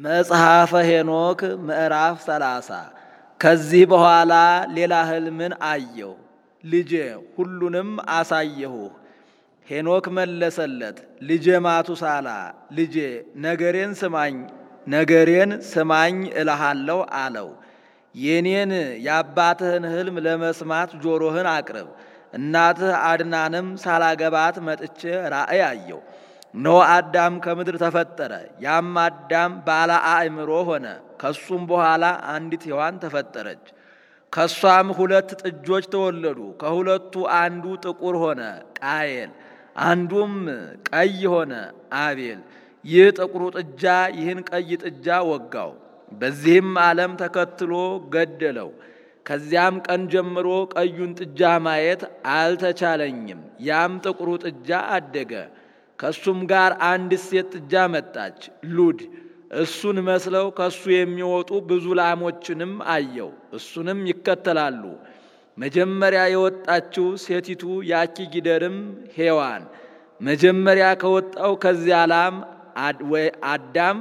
መጽሐፈ ሄኖክ ምዕራፍ ሰላሳ ከዚህ በኋላ ሌላ ሕልምን አየሁ። ልጄ ሁሉንም አሳየሁህ። ሄኖክ መለሰለት፣ ልጄ ማቱሳላ ልጄ ነገሬን ስማኝ ነገሬን ስማኝ እልሃለሁ አለው። የኔን የአባትህን ሕልም ለመስማት ጆሮህን አቅርብ። እናትህ አድናንም ሳላገባት መጥቼ ራእይ አየሁ። እነሆ አዳም ከምድር ተፈጠረ። ያም አዳም ባለ አእምሮ ሆነ። ከሱም በኋላ አንዲት ሔዋን ተፈጠረች። ከሷም ሁለት ጥጆች ተወለዱ። ከሁለቱ አንዱ ጥቁር ሆነ ቃየል፣ አንዱም ቀይ ሆነ አቤል። ይህ ጥቁሩ ጥጃ ይህን ቀይ ጥጃ ወጋው፣ በዚህም ዓለም ተከትሎ ገደለው። ከዚያም ቀን ጀምሮ ቀዩን ጥጃ ማየት አልተቻለኝም። ያም ጥቁሩ ጥጃ አደገ። ከሱም ጋር አንድ ሴት ጥጃ መጣች፣ ሉድ። እሱን መስለው ከሱ የሚወጡ ብዙ ላሞችንም አየው፣ እሱንም ይከተላሉ። መጀመሪያ የወጣችው ሴቲቱ ያቺ ጊደርም ሔዋን መጀመሪያ ከወጣው ከዚያ ላም አዳም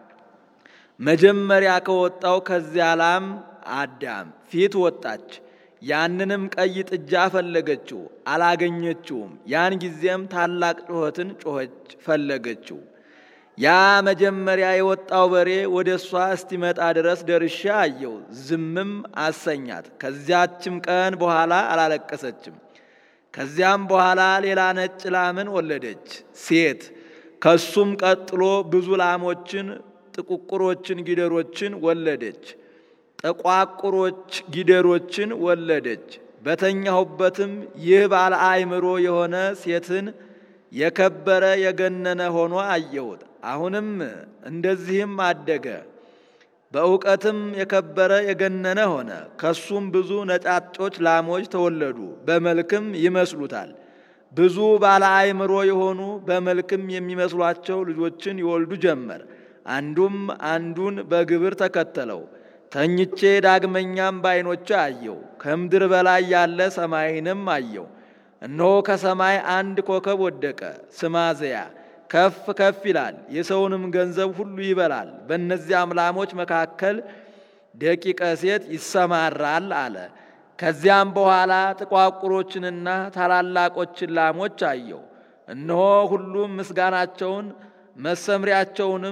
መጀመሪያ ከወጣው ከዚያ ላም አዳም ፊት ወጣች። ያንንም ቀይ ጥጃ ፈለገችው፣ አላገኘችውም። ያን ጊዜም ታላቅ ጩኸትን ጮኸች፣ ፈለገችው። ያ መጀመሪያ የወጣው በሬ ወደ እሷ እስቲመጣ ድረስ ደርሻ አየው፣ ዝምም አሰኛት። ከዚያችም ቀን በኋላ አላለቀሰችም። ከዚያም በኋላ ሌላ ነጭ ላምን ወለደች ሴት። ከሱም ቀጥሎ ብዙ ላሞችን፣ ጥቁቁሮችን ጊደሮችን ወለደች ጠቋቁሮች ጊደሮችን ወለደች። በተኛሁበትም ይህ ባለ አእምሮ የሆነ ሴትን የከበረ የገነነ ሆኖ አየሁት። አሁንም እንደዚህም አደገ፣ በእውቀትም የከበረ የገነነ ሆነ። ከሱም ብዙ ነጫጮች ላሞች ተወለዱ፣ በመልክም ይመስሉታል። ብዙ ባለ አእምሮ የሆኑ በመልክም የሚመስሏቸው ልጆችን ይወልዱ ጀመር። አንዱም አንዱን በግብር ተከተለው። ተኝቼ ዳግመኛም በዓይኖቼ አየው። ከምድር በላይ ያለ ሰማይንም አየው። እነሆ ከሰማይ አንድ ኮከብ ወደቀ፣ ስማዘያ ከፍ ከፍ ይላል፣ የሰውንም ገንዘብ ሁሉ ይበላል። በእነዚያም ላሞች መካከል ደቂቀ ሴት ይሰማራል አለ። ከዚያም በኋላ ጥቋቁሮችንና ታላላቆችን ላሞች አየው። እነሆ ሁሉም ምስጋናቸውን መሰምሪያቸውንም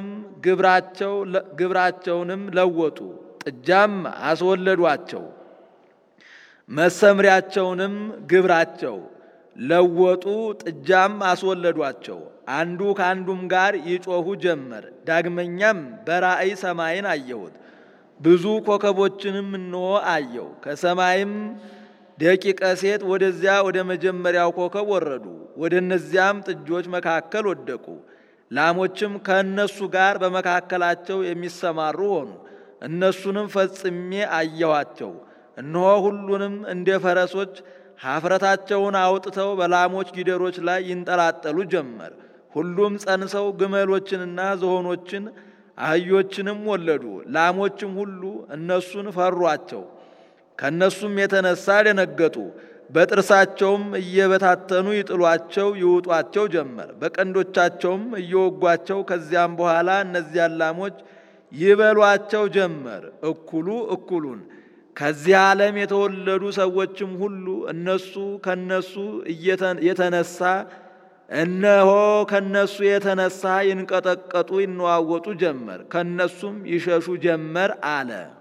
ግብራቸውንም ለወጡ ጥጃም አስወለዷቸው። መሰምሪያቸውንም ግብራቸው ለወጡ፣ ጥጃም አስወለዷቸው። አንዱ ከአንዱም ጋር ይጮኹ ጀመር። ዳግመኛም በራእይ ሰማይን አየሁት፣ ብዙ ኮከቦችንም እንሆ አየው። ከሰማይም ደቂቀ ሴት ወደዚያ ወደ መጀመሪያው ኮከብ ወረዱ፣ ወደ እነዚያም ጥጆች መካከል ወደቁ። ላሞችም ከእነሱ ጋር በመካከላቸው የሚሰማሩ ሆኑ። እነሱንም ፈጽሜ አየኋቸው። እነሆ ሁሉንም እንደ ፈረሶች ኀፍረታቸውን አውጥተው በላሞች ጊደሮች ላይ ይንጠላጠሉ ጀመር። ሁሉም ጸንሰው ግመሎችንና ዝሆኖችን አህዮችንም ወለዱ። ላሞችም ሁሉ እነሱን ፈሯቸው፣ ከእነሱም የተነሳ ደነገጡ። በጥርሳቸውም እየበታተኑ ይጥሏቸው ይውጧቸው ጀመር። በቀንዶቻቸውም እየወጓቸው ከዚያም በኋላ እነዚያን ላሞች ይበሏቸው ጀመር፣ እኩሉ እኩሉን። ከዚህ ዓለም የተወለዱ ሰዎችም ሁሉ እነሱ ከነሱ የተነሳ እነሆ ከነሱ የተነሳ ይንቀጠቀጡ ይነዋወጡ ጀመር፣ ከነሱም ይሸሹ ጀመር አለ።